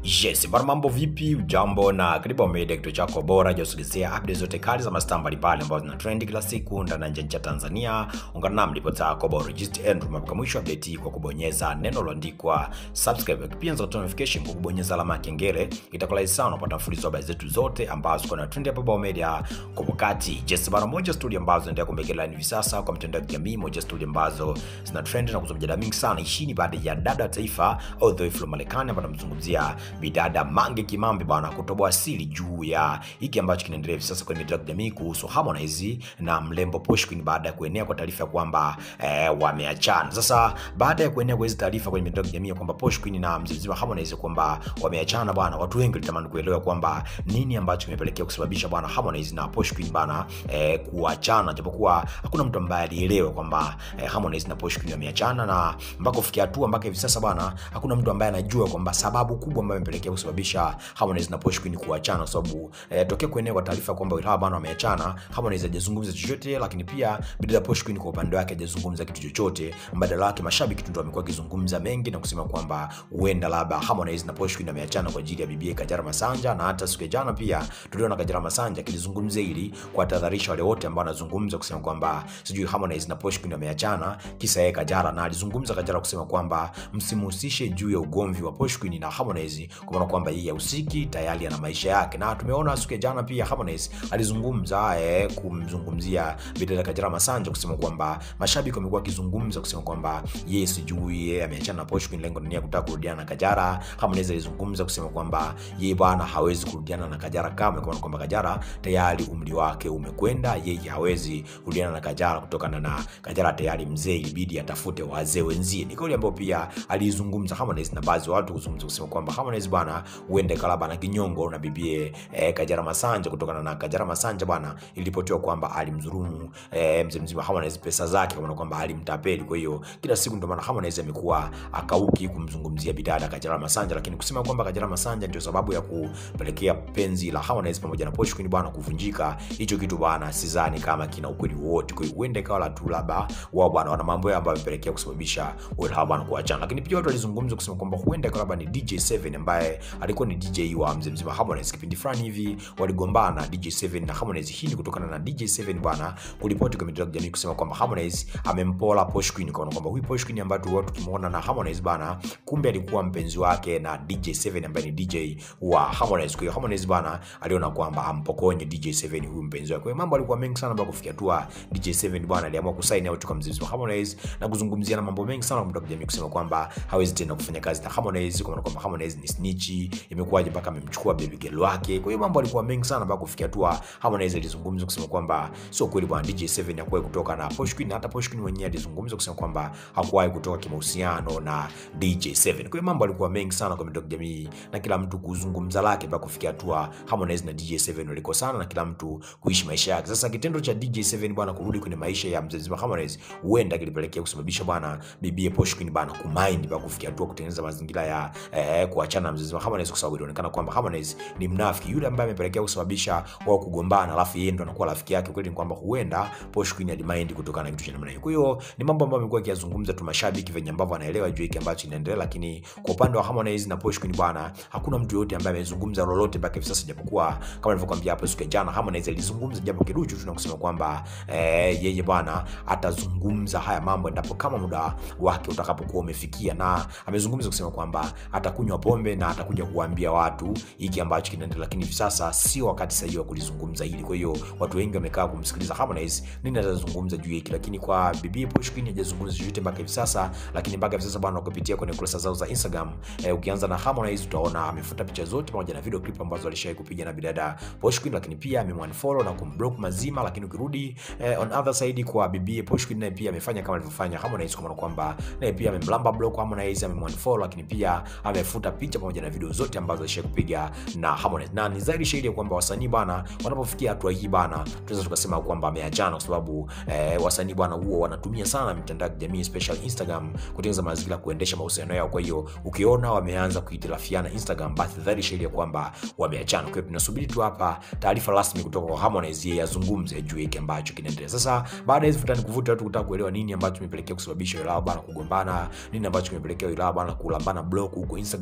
Yes, bwana mambo vipi? Ujambo na karibu Media, kituo chako bora cha kusikilizia updates zote kali za mastaa mbalimbali ambazo zina trend kila siku ndani na nje ya Tanzania. Ungana nami ripota yako bora Register Andrew mpaka mwisho wa update hii kwa kubonyeza neno lililoandikwa subscribe, pia nzota notification kwa kubonyeza alama ya kengele. Itakuwa rahisi sana kupata mfululizo wa habari zetu zote ambazo ziko na trend hapa Bao Media kwa wakati. Yes, bwana moja studio ambazo zinaendelea kumbekela hivi sasa kwa mitandao ya kijamii, moja studio ambazo zina trend na kuzua mjadala mingi sana. Hii ni baada ya dada wa taifa all the way from Marekani ambapo tunamzungumzia bidada Mange Kimambi bwana kutoboa siri juu ya hiki ambacho kinaendelea hivi sasa kwenye mitandao ya kijamii kuhusu Harmonize na mlembo Posh Queen baada ya kuenea kwa taarifa kwamba eh, wameachana. Sasa baada ya kuenea kwa hizi taarifa kwenye mitandao ya kijamii kwamba Posh Queen na mzee mzima Harmonize kwamba wameachana bwana, watu wengi walitamani kuelewa kwamba nini ambacho kimepelekea kusababisha bwana Harmonize na Posh Queen bwana eh, kuachana, japokuwa hakuna mtu ambaye alielewa kwamba eh, Harmonize na Posh Queen wameachana, na mpaka kufikia hatua mpaka hivi sasa bwana, hakuna mtu ambaye anajua kwamba sababu kubwa ambayo imepelekea kusababisha Harmonize na Posh Queen kuachana, kwa sababu eh, tokea kuenea kwa taarifa kwamba hawa bwana wameachana, Harmonize hajazungumza chochote, lakini pia bidada Posh Queen kwa upande wake hajazungumza kitu chochote. Mbadala wake mashabiki tu ndio wamekuwa wakizungumza mengi na kusema kwamba huenda labda Harmonize na Posh Queen wameachana kwa ajili ya bibi Kajala Masanja, na hata siku ya jana pia tuliona Kajala Masanja akilizungumzia hili kuwatahadharisha wale wote ambao wanazungumza kusema kwamba sijui Harmonize na Posh Queen wameachana kisa yeye Kajala, na alizungumza Kajala kusema kwamba msimhusishe juu ya ugomvi wa Posh Queen na Harmonize, kwa maana kwamba yeye hahusiki, tayari ana maisha yake. Na tumeona siku ya jana pia Harmonize alizungumza eh, kumzungumzia bidada Kajala Masanja kusema kwamba mashabiki wamekuwa wakizungumza kusema kwamba yeye sijui yeye ameachana na Posh Queen, lengo ni kutaka kurudiana na Kajala. Harmonize alizungumza kusema kwamba yeye bwana hawezi kurudiana na Kajala kamwe, kwa maana kwamba Kajala tayari umri wake umekwenda, yeye hawezi kurudiana na Kajala kutokana na Kajala tayari mzee, ilibidi atafute wazee wenzie. Ni kauli ambayo pia alizungumza Harmonize na baadhi ya watu kuzungumza kusema kwamba Harmonize bwana huende kalaba na kinyongo na bibie eh, Kajala Masanja kutokana na Kajala Masanja bwana ilipotiwa kwamba alimdhulumu eh, mzee mzima Harmonize pesa zake, kwa maana kwamba alimtapeli. Kwa hiyo kila siku ndio maana Harmonize amekuwa akauki kumzungumzia bidada Kajala Masanja, lakini kusema kwamba Kajala Masanja ndio sababu ya kupelekea penzi la Harmonize pamoja na Posh Queen bwana kuvunjika, hicho kitu bwana sidhani kama kina ukweli wote. Kwa hiyo huenda ikawa la tu labda wao bwana wana mambo yao ambayo yamepelekea kusababisha wao bwana kuachana, lakini pia watu walizungumza kusema kwamba huenda ikawa labda ni DJ7 ambaye alikuwa ni DJ wa mzee mzima Harmonize kipindi fulani hivi waligombana DJ7 na Harmonize. Hii ni kutokana na DJ7 bwana kuripoti kwa mitandao ya kijamii kusema kwamba Harmonize amempola Posh Queen, kwa kwamba huyu Posh Queen ambaye tu watu kimuona na Harmonize bana, kumbe alikuwa mpenzi wake na DJ7 ambaye ni DJ wa Harmonize. Kwa hiyo Harmonize bana aliona kwamba ampokonye DJ7 huyu mpenzi wake. Kwa hiyo mambo alikuwa mengi sana mpaka kufikia hatua DJ7 bwana aliamua kusaini out kwa mzee wa Harmonize na kuzungumzia na mambo mengi sana kwa mitandao ya kijamii kusema kwamba hawezi tena kufanya kazi na Harmonize, kwa maana kwamba Harmonize ni snitch, imekuwaje mpaka amemchukua baby girl wake. Kwa hiyo mambo alikuwa mengi sana mpaka kufikia hatua Harmonize alizungumza kusema kwamba sio kweli bwana DJ7 hakuwahi kutoka na Posh Queen, na hata Posh Queen mwenyewe alizungumza kusema kwamba hakuwahi kutoka kimahusiano na DJ7. Kwa hiyo mambo alikuwa mengi sana kwa mitandao ya kijamii na kila mtu kuzungumza lake mpaka kufikia hatua Harmonize na DJ7 walikosana na kila mtu kuishi maisha yake. Sasa kitendo cha DJ7 bwana kurudi kwenye maisha ya mzee mzima Harmonize huenda kilipelekea kusababisha bwana bibie Posh Queen bwana kumind mpaka kufikia hatua kutengeneza mazingira ya eh, kuachana na mzee mzima Harmonize kwa sababu ilionekana kwamba Harmonize ni mnafiki yule ambaye amepelekea kusababisha wao kugombana, alafu yeye ndo anakuwa rafiki yake. Kweli ni kwamba huenda Posh Queen alimind kutokana na kitu cha namna hiyo. Kwa hiyo ni mambo ambayo amekuwa akiyazungumza tu mashabiki venye ambavyo anaelewa juu hiki ambacho kinaendelea, lakini kwa upande wa Harmonize na Posh Queen bwana, hakuna mtu yote ambaye amezungumza lolote mpaka hivi sasa, japokuwa kama nilivyokuambia hapo siku ya jana Harmonize alizungumza japo kiduchu tu na kusema kwamba eh, yeye bwana atazungumza haya mambo endapo kama muda wake utakapokuwa umefikia, na amezungumza kusema kwamba atakunywa pombe na atakuja kuambia watu hiki ambacho kinaendelea, lakini hivi sasa sio wakati sahihi wa kulizungumza hili. Kwa hiyo watu wengi wamekaa kumsikiliza Harmonize nini atazungumza juu hiki, lakini kwa bibi Posh Queen hajazungumza chochote mpaka hivi sasa. Lakini mpaka hivi sasa bwana, ukipitia kwenye kurasa zao za Instagram eh, ukianza na Harmonize utaona amefuta picha zote pamoja na video clip ambazo alishawahi kupiga na bidada Posh Queen, lakini pia amemwanfollow na kumblock mazima. Lakini ukirudi eh, on other side kwa bibi Posh Queen, naye pia amefanya kama alivyofanya Harmonize, kwa maana kwamba naye pia amemlamba block Harmonize, amemwanfollow, lakini pia amefuta picha pamoja na video zote ambazo alishawahi kupiga na Harmonize, na ni zaidi shahidi ya kwamba wasanii bwana wanapofikia hatua hii bana, tunaweza tukasema kwamba ameachana, kwa sababu eh, wasanii bwana huo wanatumia sana mitandao ya kijamii special Instagram kutengeneza mazingira kuendesha mahusiano yao. Kwa hiyo ukiona wameanza kuitirafiana Instagram, basi dhahiri shahidi ya kwamba wameachana. Kwa hiyo tunasubiri tu hapa taarifa rasmi kutoka kwa Harmonize, yeye azungumze juu hiki ambacho kinaendelea sasa. Baada ya hizo futani kuvuta watu kutaka kuelewa nini ambacho kimepelekea kusababisha wilao bana kugombana, nini ambacho kimepelekea wilao bana kulambana block huko Instagram,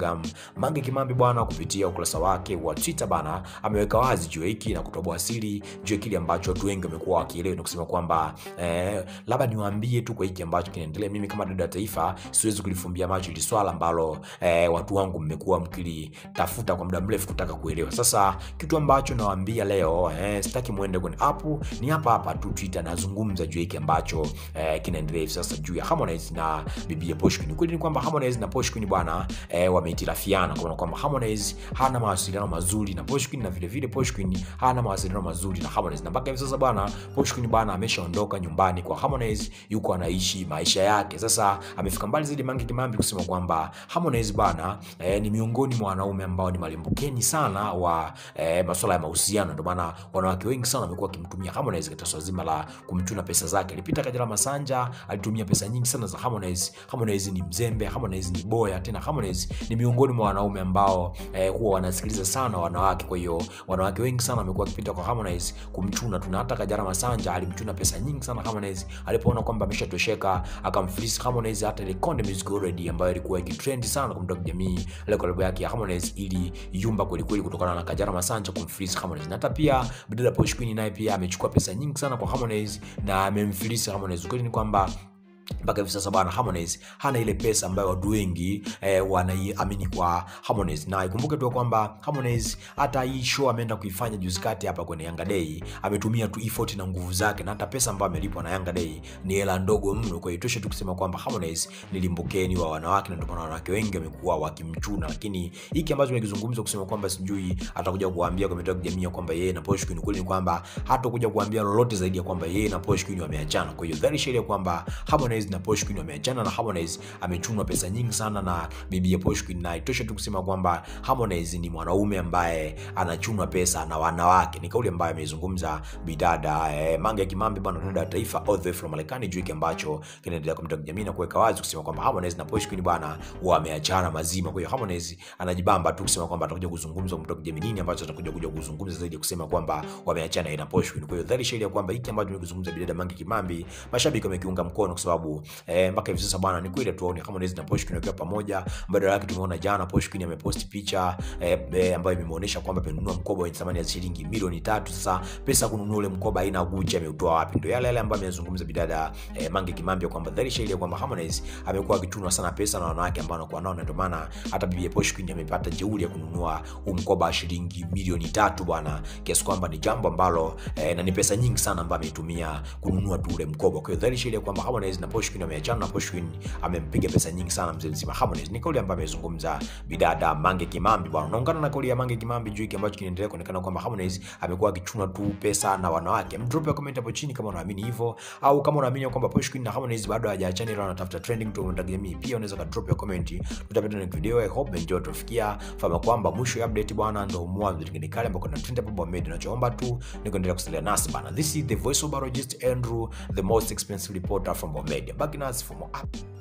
Mange Kimambi bwana, kupitia ukurasa wake wa Twitter bana, ameweka wazi juu ya hiki na kutoboa siri juu ya kile ambacho watu wengi wamekuwa wakielewa na kusema kwamba eh, labda niwaambie tu kwa hiki ambacho kinaendelea. Mimi kama dada taifa siwezi kulifumbia macho hili swala ambalo eh, watu wangu mmekuwa mkilitafuta kwa muda mrefu kutaka kuelewa. Sasa kitu ambacho nawaambia leo eh, sitaki muende kwenye app, ni hapa hapa tu Twitter nazungumza juu ya hiki ambacho eh, kinaendelea hivi sasa juu ya Harmonize na bibi Posh Queen. Kweli ni kwamba Harmonize na Posh Queen bwana eh, wamehitilafiana kwa maana kwamba Harmonize hana mawasiliano mazuri na Posh Queen na vile vile Posh Queen hana mawasiliano mazuri na Harmonize, na mpaka hivi sasa bwana Posh Queen bwana ameshaondoka nyumbani kwa Harmonize, yuko anaishi maisha yake. Sasa amefika mbali zaidi Mange Kimambi kusema kwamba Harmonize bwana eh, ni miongoni mwa wanaume ambao ni malimbukeni sana wa eh, masuala ya mahusiano. Ndio maana wanawake wengi sana wamekuwa wakimtumia Harmonize katika swala zima la kumchuna pesa zake. Alipita Kajala Masanja alitumia pesa nyingi sana za Harmonize. Harmonize ni mzembe, Harmonize ni boya, tena Harmonize ni miongoni mwa wanaume ambao eh, huwa wanasikiliza sana wanawake. Kwa hiyo wanawake wengi sana wamekuwa wakipita kwa Harmonize kumchuna tu, na hata Kajala Masanja alimchuna pesa nyingi sana Harmonize. Alipoona kwamba ameshatosheka akamfilisi Harmonize. Hata ile Konde Music Already ambayo ilikuwa ikitrend sana kwa mtandao jamii, ile collab yake ya Harmonize ili yumba kweli kweli kutokana na Kajala Masanja kumfilisi Harmonize. Na hata pia bidada Posh Queen naye pia amechukua pesa nyingi sana kwa Harmonize na amemfilisi Harmonize. Kweli ni kwamba mpaka hivi sasa bwana Harmonize hana ile pesa ambayo watu wengi eh, wanaiamini kwa Harmonize, na ikumbuke tu kwamba Harmonize hata hii show ameenda kuifanya juzi kati hapa kwenye Yanga Day ametumia tu effort na nguvu zake, na hata pesa ambayo amelipwa na Yanga Day ni hela ndogo mno. Kwa hiyo tosha tu kusema kwamba Harmonize ni limbukeni wa wanawake, na ndio maana wanawake wengi wamekuwa wakimchuna. Lakini hiki ambacho nimekizungumza kusema kwamba sijui atakuja kuambia kwa mitandao ya jamii kwamba yeye na Posh Queen, kweli ni kwamba hatakuja kuambia lolote zaidi ya kwamba yeye na Posh Queen wameachana. Kwa hiyo very sure kwamba Harmonize na Posh Queen wameachana na Harmonize amechunwa pesa nyingi sana na bibi ya Posh Queen, na itoshe tu kusema kwamba Harmonize ni mwanaume ambaye anachunwa pesa na wanawake. Ni kauli ambayo ameizungumza bidada eh, Mange Kimambi bwana, dada taifa all the way from Marekani, juu hiki ambacho kinaendelea kwa mtandao jamii na kuweka wazi kusema kwamba Harmonize na Posh Queen bwana wameachana mazima. Kwa hiyo Harmonize anajibamba tu kusema kwamba atakuja kuzungumza kwa mtandao jamii nini ambacho atakuja kuja kuzungumza zaidi kusema kwamba wameachana na Posh Queen. Kwa hiyo dhahiri shahiri kwamba hiki ambacho nimekizungumza bidada Mange Kimambi, mashabiki wamekiunga mkono kwa sababu eh, mpaka hivi sasa bwana, ni kweli tuone Harmonize na Posh Queen wakiwa pamoja. Badala yake tumeona jana Posh Queen ameposti picha eh, eh, ambayo imemuonesha kwamba amenunua mkoba wenye thamani ya shilingi milioni tatu. Sasa pesa kununua ule mkoba aina Gucci ameutoa wapi? Ndio yale yale ambayo amezungumza bidada eh, Mange Kimambi kwamba dhahiri shahiri kwamba Harmonize amekuwa akichunwa sana pesa na wanawake ambao anakuwa nao, na ndio maana hata bibi Posh Queen amepata jeuri ya kununua huu mkoba wa shilingi milioni tatu bwana, kiasi kwamba ni jambo ambalo eh, na ni pesa nyingi sana ambayo ameitumia kununua tu ule mkoba. Kwa hiyo dhahiri shahiri kwamba Harmonize na Posh Queen wameachana na Posh Queen amempiga pesa nyingi sana mzee mzima Harmonize. Ni kauli ambayo amezungumza bidada Mange Kimambi bwana. Unaungana na kauli ya Mange Kimambi juu hiki ambacho kinaendelea kuonekana kwamba Harmonize amekuwa akichuna tu pesa na wanawake. Drop ya comment hapo chini kama unaamini hivyo au kama unaamini kwamba Posh Queen na Harmonize bado hawajaachana ila wanatafuta trending tu kwa jamii. Pia unaweza ka drop ya comment. Tutapata na video. I hope enjoy tufikia. Fahamu kwamba mwisho ya update bwana ndio mwanzo kingine kale ambako kuna trend hapo Bomed. Tunachoomba tu ni kuendelea kusalia nasi bana. This is the voice of biologist Andrew, the most expensive reporter from Bomed. Back in us for more up.